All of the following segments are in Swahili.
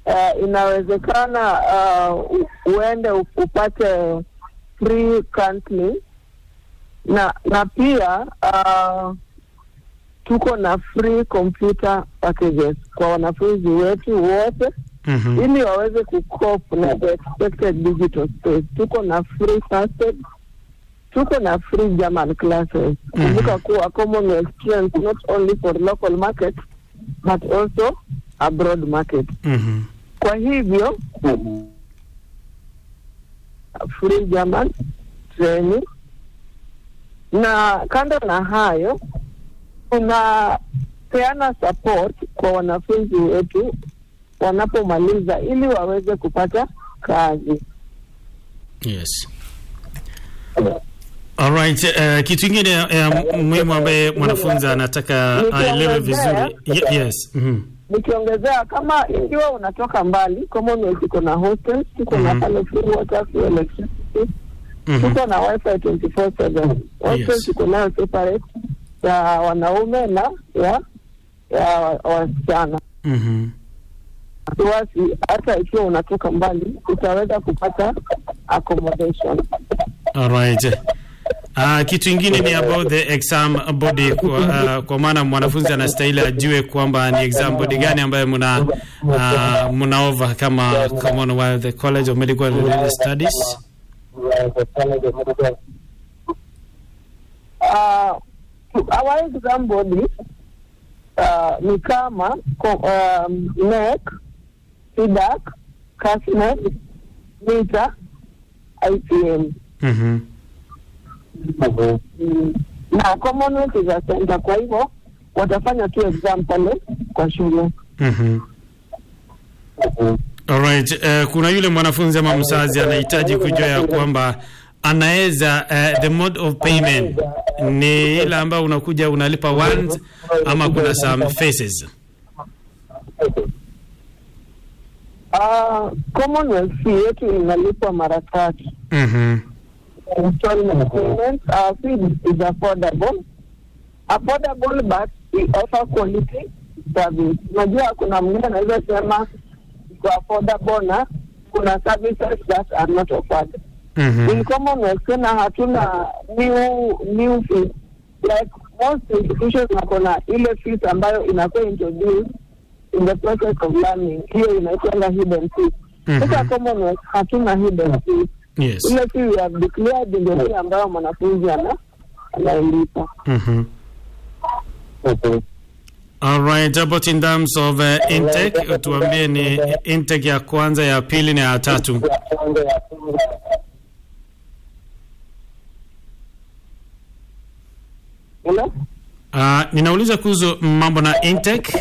uh, inawezekana uh, u- uende u- upate free counseling na na pia uh, tuko na free computer packages kwa wanafunzi wetu wote Mhm. ili waweze kucope na the expected digital space. Tuko na free first aid, tuko na free German classes. Kumbuka kuwa Commonwealth trains not only for local market but also abroad market. Mhm. Kwa hivyo free German training, na kando na hayo tunapeana support kwa wanafunzi wetu wanapomaliza ili waweze kupata kazi. Yes. Alright, uh, kitu ingine uh, muhimu ambaye mwanafunzi anataka aelewe vizuri. Ye- yes. Mhm. Nikiongezea, kama ikiwa unatoka mbali, Commonwealth iko na hostels, tuko na Mhm. pale free water, free electricity, Mhm. tuko na wifi 24/7. Hostels Yes. tuko nayo separate ya wanaume na ya ya wa- wasichana. Mhm. Wasi hata ikiwa unatoka mbali utaweza kupata accommodation. Alright. Uh, kitu ingine ni about the exam body kwa, uh, kwa maana mwanafunzi anastahili ajue kwamba ni exam body gani ambayo mna uh, mnaova kama Commonwealth the College of Medical and Religious Studies. uh, our exam body uh, ni kama ko- um, NEC, SIDAC, CASNET, NITA, IPM Mhm. Mm, na Commonwealth is a center. Kwa hivyo watafanya tu exam pale kwa shule. Mhm. Alright, uh, kuna yule mwanafunzi ama mzazi anahitaji kujua ya kwamba anaweza uh, the mode of payment ni ile ambayo unakuja unalipa once ama kuna some phases. Uh, Commonwealth fee yetu inalipwa mara tatu. Mhm. installment payments. Our fee is affordable. Affordable but we offer quality service. Unajua kuna mwingine anaweza sema iko affordable na kuna services that are not offered. In Mhm. Commonwealth tena hatuna new new fees. Like most institutions wako na ile fees ambayo inakuwa introduced in the process of learning. Hiyo inaitwa hidden fees. Sasa Mhm. Commonwealth hatuna hidden fees Yes. ile fee we have declared ndio ile ambayo mwanafunzi ana anailipa. Mhm. Alright, about in terms of uh, intake, tuambie ni intake ya kwanza, ya pili na ya tatu. Ile Uh, ninauliza kuhusu mambo na intake.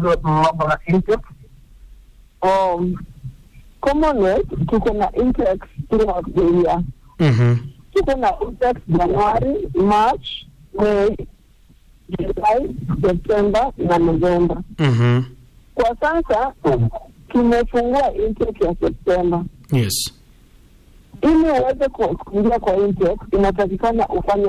um, Commonwealth tuko na intakes throughout the year. Mhm. Tuko na intakes January, March, May, July, September na November. Mhm. Kwa sasa tumefungua intake ya September. Yes. ili uweze ku- kuingia kwa intake inatakikana ufanye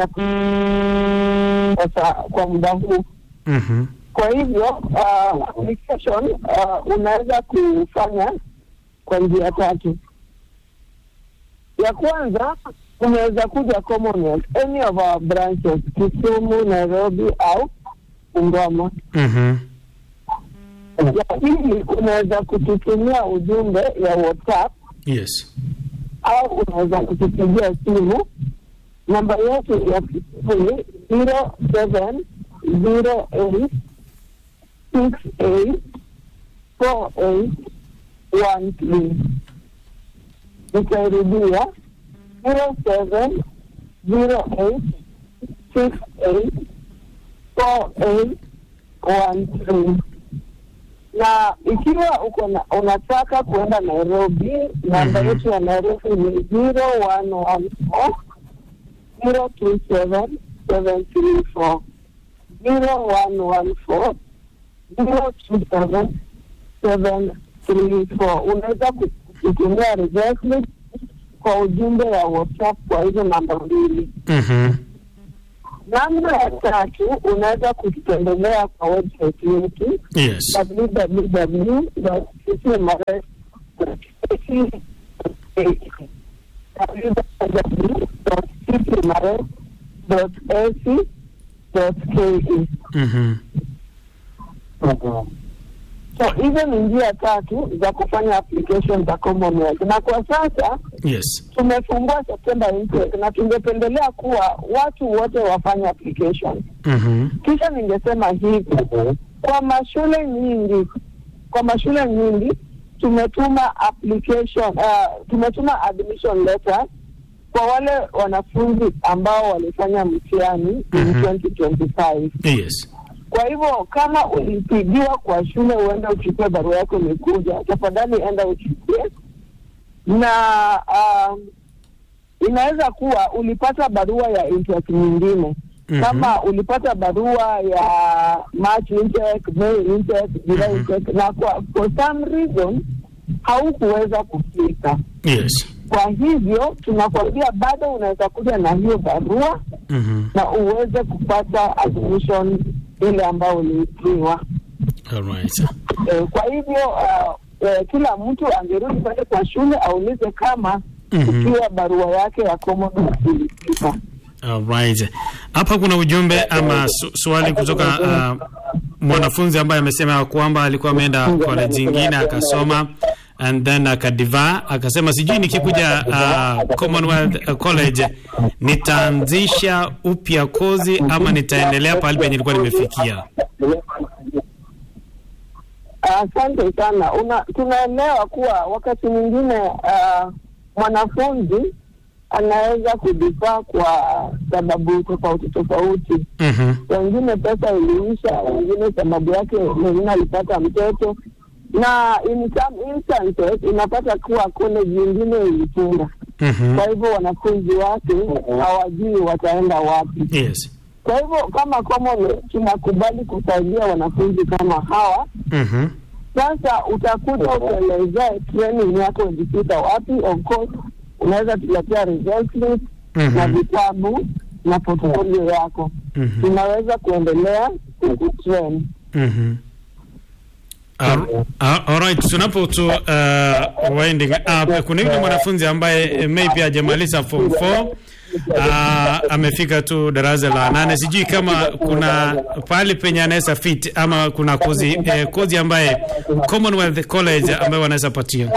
sasa kwa muda huu. Mhm. Kwa hivyo uh, application uh, unaweza kufanya kwa njia tatu. Ya kwanza unaweza kuja Commonwealth, any of our branches, Kisumu, Nairobi au Bungoma. Mhm. Ya pili unaweza kututumia ujumbe ya WhatsApp Yes. au unaweza kutupigia simu. Namba yetu ya simu ni zero seven zero eight six eight four eight one three. Nitairudia zero seven zero eight six eight four eight one three na ikiwa uko na unataka kuenda Nairobi, namba Mhm. yetu ya Nairobi ni zero one one four zero two seven seven three four zero one one four zero two seven seven three four. Unaweza ku- kutumia reverse link kwa ujumbe wa WhatsApp kwa hizo namba mbili. Mhm. Namna ya tatu, unaweza kututembelea kwa website yetu Yes. www.citimares.ac.ke. Mhm. So hizo ni njia tatu za kufanya application za Commonwealth, na kwa sasa Yes. tumefungua September intake na tungependelea kuwa watu wote wafanye application. Mhm. Kisha ningesema hivi, kwa mashule nyingi, kwa mashule nyingi tumetuma application uh, tumetuma admission letter kwa wale wanafunzi ambao walifanya mtihani in Mhm. 2025. Yes. Kwa hivyo kama ulipigiwa kwa shule uende uchukue barua yako imekuja, tafadhali enda uchukue. Na um, inaweza kuwa ulipata barua ya intake nyingine Mhm. kama ulipata barua ya March intake, May intake, July Mhm. intake na kwa for some reason haukuweza kufika. Yes. Kwa hivyo tunakwambia bado unaweza kuja na hiyo barua Mhm. na uweze kupata admission ile ambayo uliipiwa. All right. E, kwa hivyo uh, e, kila mtu angerudi pale kwa shule aulize kama Mhm. ikiwa barua yake ya Commonwealth ilifika. Alright. Hapa kuna ujumbe ama su swali kutoka uh, mwanafunzi ambaye amesema ya kwamba alikuwa ameenda college nyingine akasoma and then akadiva akasema sijui nikikuja uh, Commonwealth uh, College nitaanzisha upya kozi ama nitaendelea pale penye nilikuwa nimefikia. Asante sana. Una, tunaelewa kuwa wakati mwingine uh, mwanafunzi anaweza kudifaa kwa sababu tofauti tofauti. Mhm. Wengine pesa iliisha, wengine sababu yake mwingine alipata mtoto, na in some instances unapata kuwa college nyingine ilifunga. Mhm. Kwa hivyo wanafunzi wake hawajui wataenda wapi. Yes. Kwa hivyo kama Commonwealth tunakubali kusaidia wanafunzi kama hawa. Mhm. Sasa utakuja utuelezee training yako ilipita wapi. Of course unaweza tuletea result slip na Mhm. vitabu na portfolio yako, Mhm. tunaweza kuendelea kukutrain. Mhm. Al- al- Alright, tunapo tu uh, winding up, kuna yule mwanafunzi ambaye eh, maybe hajamaliza form 4 uh, amefika tu darasa la nane. Sijui kama kuna pahali penye anaweza fit ama kuna kozi eh, kozi ambaye Commonwealth College ambaye wanaweza patia.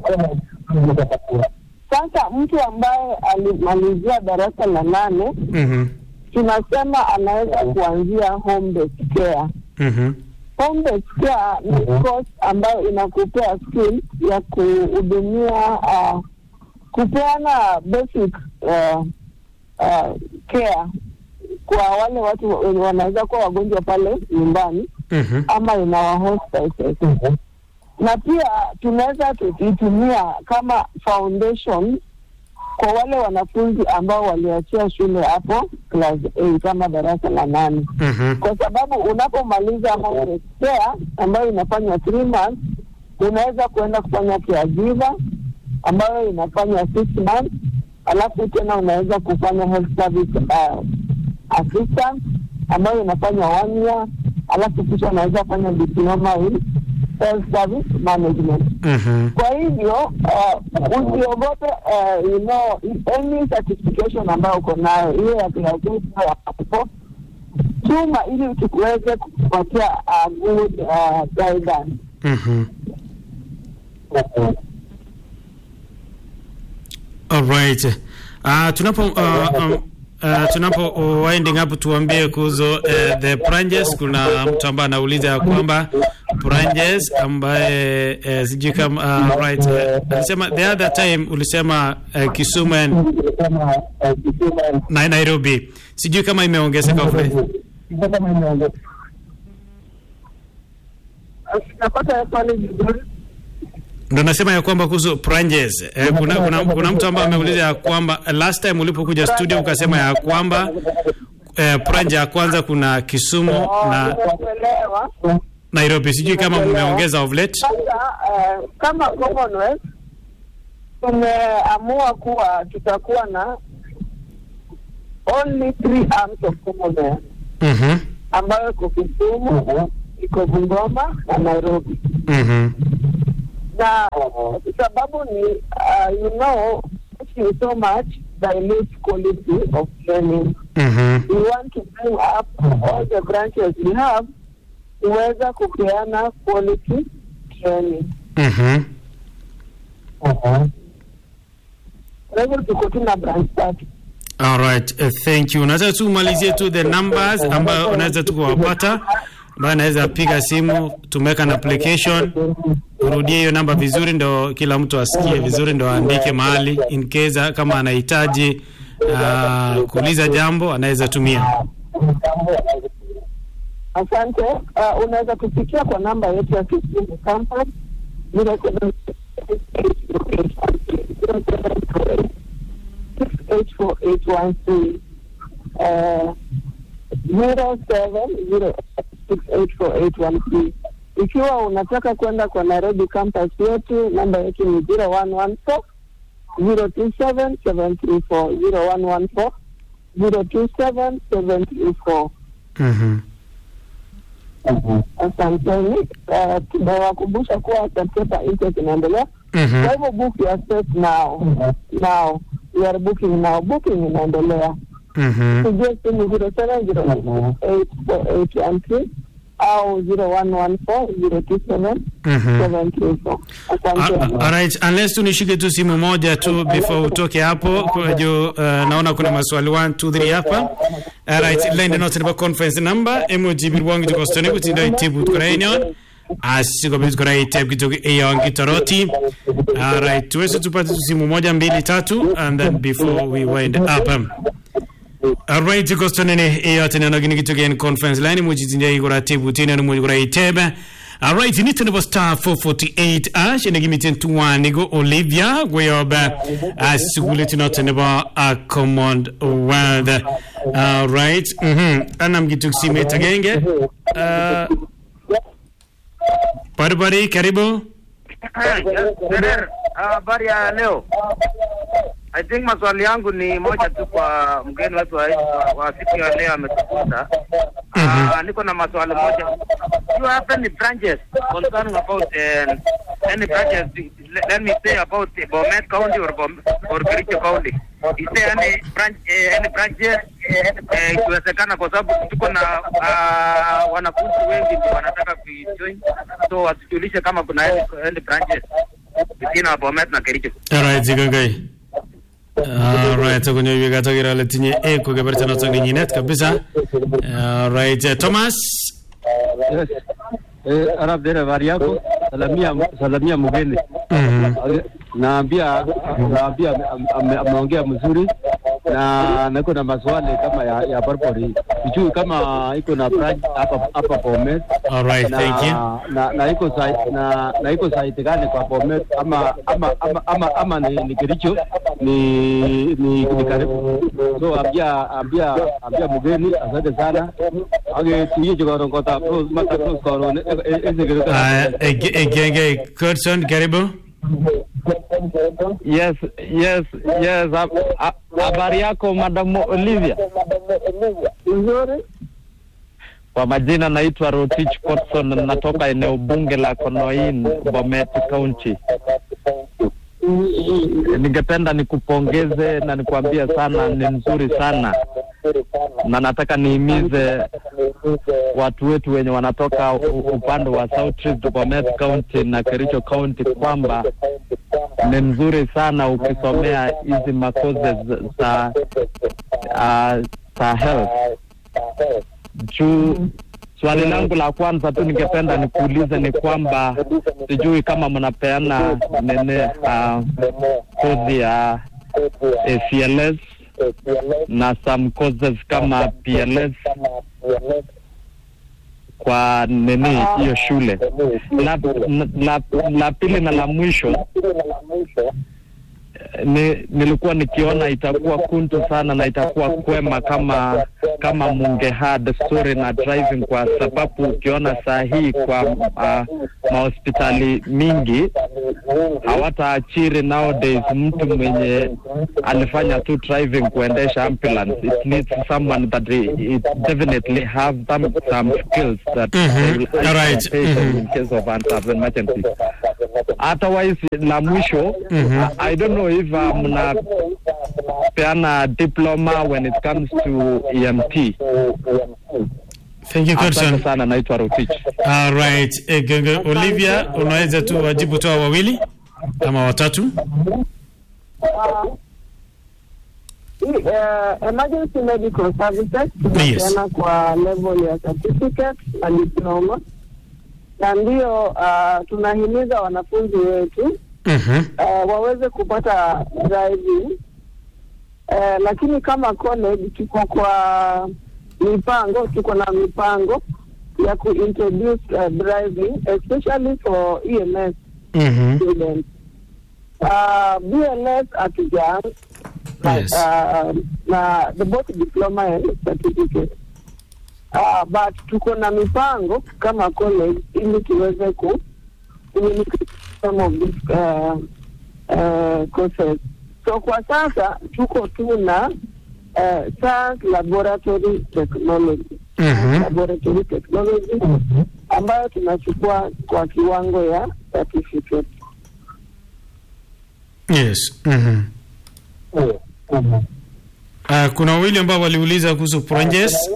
Sasa mtu ambaye alimalizia darasa la nane Mhm. tunasema anaweza kuanzia home based care. Mhm. Home based care ni course ambayo inakupea skill ya kuhudumia uh, kupeana basic uh, uh, care kwa wale watu wenye wanaweza kuwa wagonjwa pale nyumbani Mhm. ama in our hospitals. Na pia tunaweza tukitumia kama foundation kwa wale wanafunzi ambao waliachia shule hapo class 8 ama darasa la nane Mhm. kwa sababu unapomaliza home care ambayo inafanya three months, unaweza kuenda kufanya caregiver ambayo inafanya six months, alafu tena unaweza kufanya health service uh, assistant ambayo inafanya one year, alafu kisha unaweza fanya diploma in health service management. Mhm. Kwa hivyo uh, usiogope uh, you know, any certification ambayo uko nayo hiyo ya class eight au ya form four, tuma ili tukuweze kukupatia a good uh, guidance. Mhm. Alright. Uh, tunapo uh, um, uh, tunapo uh, winding up tuambie kuhusu uh, the branches. Kuna mtu ambaye anauliza ya kwamba branches ambaye uh, sijui kama uh, right uh, alisema the other time ulisema uh, Kisumu and na Nairobi, sijui kama imeongezeka vile. Napata swali vizuri. Ndo nasema ya kwamba kuhusu branches eh, kuna, kuna, kuna mtu ambaye ameuliza ya kwamba last time ulipokuja studio ukasema ya kwamba eh, branch ya kwanza kuna Kisumu na kuelewa Nairobi, sijui kama mmeongeza of late. sasa. Uh, kama Commonwealth tumeamua kuwa tutakuwa na only three arms of Commonwealth Mhm. ambayo iko Kisumu, iko Bungoma na Nairobi. Mhm. na sababu ni uh, you know pushing so much dilutes quality of training Mhm. we want to bring up all the branches we have kuweza kupeana quality training Mhm. kwa hivyo tuko tu na branch tatu All right. Uh, thank you. Unaweza tu umalizie tu the numbers ambayo unaweza tu kuwapata ambayo anaweza piga simu tumeweka na application urudie hiyo namba vizuri ndo kila mtu asikie vizuri ndo aandike mahali in case kama anahitaji uh, kuuliza jambo anaweza tumia asante uh, unaweza kufikia kwa namba yetu ya Kisumu campus 68481 uh, 07068481 ikiwa unataka kwenda kwa Nairobi campus yetu namba yetu ni 0114 027 734 0114 027 734 Mhm. asanteni uh, tunawakumbusha kuwa September intake inaendelea Mhm. kwa hivyo book your space now now we are booking now booking inaendelea Mhm. pigie simu zero seven zero eight four eight one three au zero one one four zero two seven Mhm. seven three four Ah, asante Alright, unless tu nishike tu simu moja tu before utoke hapo kwa juu uh, naona kuna maswali 1 2 3 hapa. Alright, line not in conference number emoji wangu tuko stone kutindo itibu tukorainion. Asiko bitu kora itibu kitoke eyon kitoroti. Alright, tuweze tupate tu simu moja mbili tatu and then before we wind up. Um, Alright, tuko stone ne eyote neno gini kitoke in conference line emoji tinja ikora tibu tina no moji kora itebe. Alright, ni tene bo star 448 ash ene gimiten tuwani go Olivia gweyoba asugule tino tene bo a Commonwealth. Alright, mhm. Anam gituk simet agenge. Uh, Bari karibu. Terer, habari ya leo. I think maswali yangu ni moja tu kwa mgeni wetu wa, wa siku ya leo ametukuta. Uh, niko na maswali moja. You have any branches concerning about uh, any branches let, let me say about uh, Bomet County or Bom, or Kericho County. Is there any branch uh, any branches uh, ikiwezekana kwa sababu tuko na uh, wanafunzi wengi ndio wanataka kujoin so watujulishe kama kuna any, any branches between our Bomet na Kericho. Alright, zigangai. Alright, kunyo yuga togira le tinye e ko geberta no tongi nyinet kabisa. Alright, uh, Thomas. Yes. Eh, Arab dere habari yako? Salamia salamia mgeni. Mhm. Naambia naambia ame- ame- ameongea mzuri na niko na maswali kama ya, ya Barbary. Sijui kama iko na branch hapa hapa Bomet. Alright, thank you. na, na, na iko site na, na iko site gani kwa Bomet ama ama ama ama, ama ni, ni Kericho ni ni, ni karibu so ambia ambia ambia mgeni asante sana age tuye jogoro kota pros mata pros kono ese gero Uh, ege- egenge Kurson karibu. Yes, yes, yes. hab- ha- Habari yako Madam Olivia? nzuri Kwa majina naitwa Rotich Potson, natoka eneo bunge la Konoin, Bomet County. Ningependa nikupongeze na nikuambie sana ni mzuri sana, na nataka nihimize watu wetu wenye wanatoka u- upande wa South Rift, Bomet County na Kericho County kwamba ni mzuri sana ukisomea hizi makoze za uh, za health juu swali langu la kwanza tu ningependa nikuulize ni kwamba sijui kama mnapeana nene uh, kozi ya ACLS na some courses kama PLS kwa nini hiyo shule. La, la, la pili na la mwisho ni, nilikuwa nikiona itakuwa kuntu sana na itakuwa kwema kama kama munge had story na driving, kwa sababu ukiona saa hii kwa uh, mahospitali mingi hawataachiri nowadays mtu mwenye alifanya tu driving kuendesha ambulance. It needs someone that it, it definitely have some, some skills that Mhm. they will All right. patient Mhm. in case of an emergency. Otherwise, la mwisho Mhm. I, I don't know if uh, mnapeana diploma when it comes to EMT. Thank you Asante Godson. sana, naitwa Rotich. All right. Eh, Genge Olivia, unaweza tu wajibu toa wawili ama watatu? Uh, uh, emergency medical services tunapeana kwa level ya certificate na diploma, na ndio uh, tunahimiza wanafunzi wetu Mhm. uh, waweze kupata driving uh, lakini kama college tuko kwa mipango, tuko na mipango ya kuintroduce uh, driving especially for EMS Mhm. students. Uh, BLS hatujaanza Yes. uh, na the both diploma and certificate uh, but tuko na mipango kama college ili tuweze ku communicate some of these uh, uh, courses. So kwa sasa tuko tu na uh, science laboratory technology Mhm. laboratory technology ambayo tunachukua kwa kiwango ya certificate. Yes. Mhm. Uh, kuna wawili ambao waliuliza kuhusu Pronjes.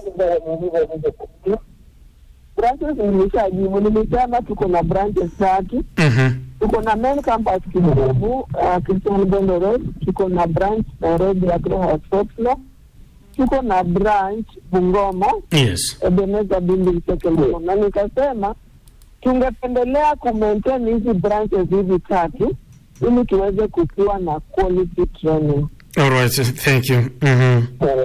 Branches nilishajibu, nilisema tuko na branches tatu. Mhm. Tuko na main campus Kibubu, uh, Christian Bondo Road. Tuko na branch Nairobi Agro Hospital. Tuko na branch Bungoma Yes. Ebenezer Building Second floor. Na nikasema tungependelea kumaintain hizi branches hizi tatu ili tuweze kukuwa na quality training. All right. Thank you. Mhm.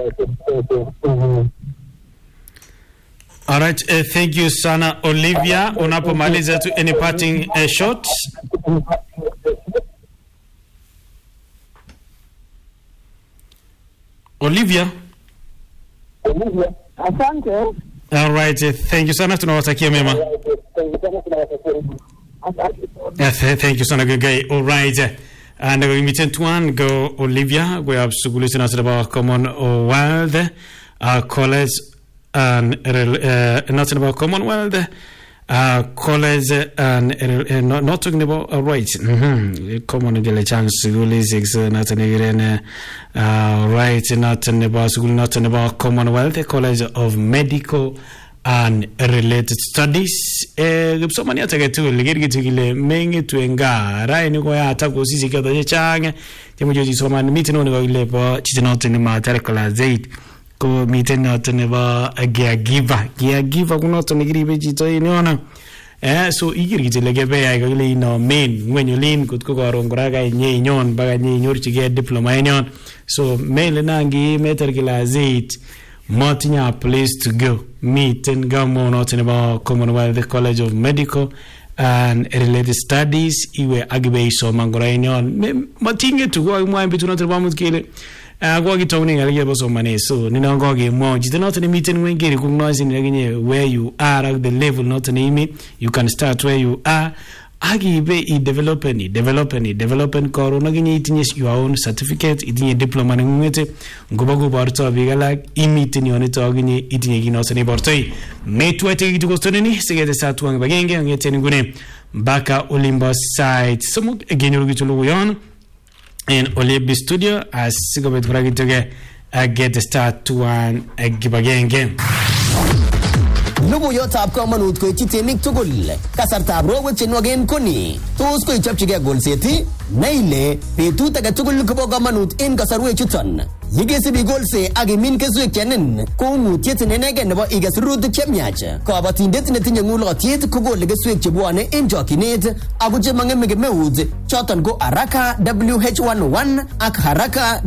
All right. Uh, thank you sana Olivia. Unapomaliza tu any parting uh, shots? Olivia. Asante. All right. Uh, thank you sana. Tunawatakia mema. Asante. Yeah, th- thank you sana good guy. All right. And uh, miten tuan go Olivia go up suguli sina sida Commonwealth uh, college and uh, not about Commonwealth uh, college and uh, not, not talking about uh, rights. Mhm. Common gele chance suguli six uh, not an uh, right not about suguli not about Commonwealth College of Medical and related studies eh kipsomaniat age tugul kerkitu kile mengitu en gaa raini koyata kosisiek choto chechang chemuche isoman miten neo nekokile bo chito noton nematar class 8 ko miten noton nebo caregiver caregiver ko noton nekiribe chito en yono eh so iker kityo ile kebeyai kakile inomen ngweny olin kot ko koron kora kainyoinyon mpaka nyeinyorchigei diploma en yon so mele nangi metar class 8 motinye a place to go miten gamonoto nebo commonwealth college of medical and related studies iwe akibe isoman kora en yon Me- matingetu kokakimwa en betunoto nebo amut kele ah, kokakitoune ng'alek chebo somanet so ninon kokemwou chito noto nemiten ng'weny kere kong'noisin akinye where you are ak the level noto neimi you can start where you are akibe idevelopen idevelopen idevelopen koron akinye itinye your own certificate itinye diploma neng'ung'ete ngobo koborto biik alak imiten yonito akinye itinye kit noto neibortoi metwete kitu kostonini siketestai tuwan kibagenge kong'eten nguni mpaka olimbo sait somok kenyoru kitu logoyon en Olebi studio asikobit kora kitoke aketestai tuwan kibagenge Logoiyotab komonut koityi temik tugul. Kasartab rowek chenwogen koni. Tos koichopchigei golset ii? Nai ile betut age tugul kobo komonut en kasarwek chuton. Yekesib igolse ak imin keswek chenin ko ung'utiet nenegen nebo iges rurutik chemiach. Kabatindet netinye ng'ulotyet kokole keswek chebwone en chokyinet ako chemang'eme kemeut choton ko Haraka WH101 ak Haraka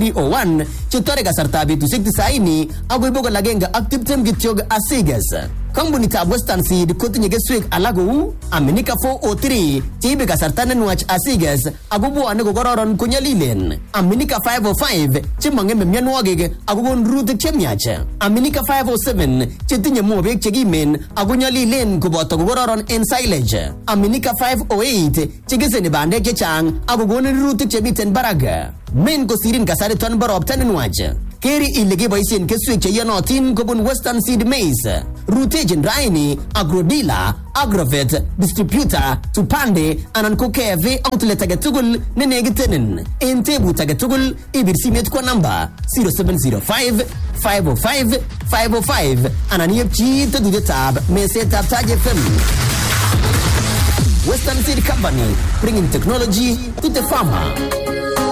WH301 chetore kasartab betusiek 90 akoi bokol agenge ak tiptem kityok asiges. Kampunitab Western Seed kotinye keswek alak kou Aminika 403 cheibe kasarta nenwach asiges ako bwone kokororon konyolilen. Aminika 505 chemong'eme mionwogik ako kon rurutik chemiach. Aminika 507 chetinye mobek chekimen ako nyolilen koboto kokororon en silage. Aminika 508 chekeseni bandek chechang ako konin rurutik chemiten barak. Men kosirin kasariton bo ropta nenwach. Keri ile keboisien keswek cheiyonotin kobun Western Seed Maize. Rutechin raini Agrodila, Agrovet, Distributor, Tupande anan ko KFA outlet age tugul ne nekitenin. En tebut age tugul ibir simet kwa namba 0705 505 505 anan iepchi tetutietab mesetab Taj FM. Western Seed Company, bringing technology to the farmer.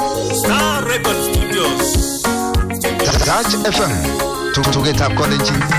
Star Record Studios. Touch FM tugetab kolenjin